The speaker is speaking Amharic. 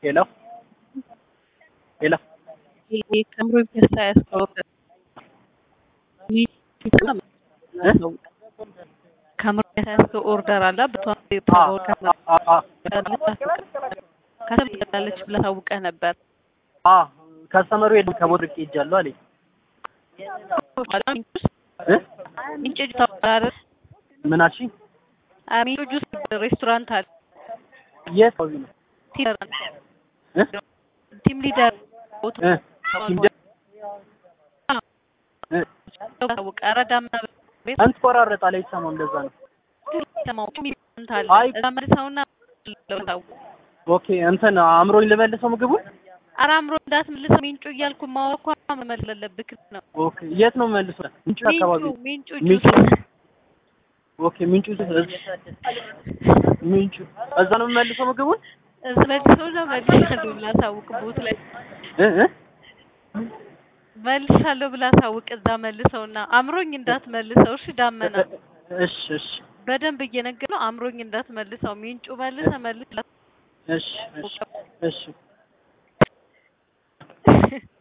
ሄሎ ሄሎ ከምሮ ፒያሳ ያስተዋወቀ ከምሮ ፒያሳ ያስተው ኦርደር አለ ከሰምላለች ብለህ ታውቀህ ነበር። ከስተመሩ የለም ከቦታ ርቄ ሄጃለሁ አለኝ። እ ምንጭ ጁስ ታውቃለህ? ምን አልሽኝ? ምንጭ ጁስ ሬስቶራንት አለ። የት አካባቢ ነው? እ ቲም ሊደር ቦታ እ ቲም ደ- እ ታውቀህ? ኧረ ዳመና ቤት አንተ ቆራረጣል አይሰማም። ለዛ ነው። ሰማው ሚንት አለ አይ እዛ መልሰውና ታውቀህ ኦኬ እንትን አእምሮኝ ልመልሰው ምግቡን። ኧረ አምሮ እንዳትመልሰው ሚንጩ እያልኩ ማወኳ መመለስ አለብህ ነው። ኦኬ የት ነው መልሰው? ምንጩ አካባቢ ሚንጩ ሚንጩ ሚንጩ ጁስ ኦኬ ምንጩ ምንጩ እዛ ነው የምመልሰው ምግቡን መልሰው ነው መልሻለሁ ብላ ሳውቅ ቦት ላይ እ እ መልሻለሁ ብላ ሳውቅ እዛ መልሰውና አምሮኝ እንዳትመልሰው እሺ። ዳመና እሺ እሺ በደንብ እየነገር ነው አምሮኝ እንዳትመልሰው ሚንጩ መልሰ መልስ እሺ እሺ እሺ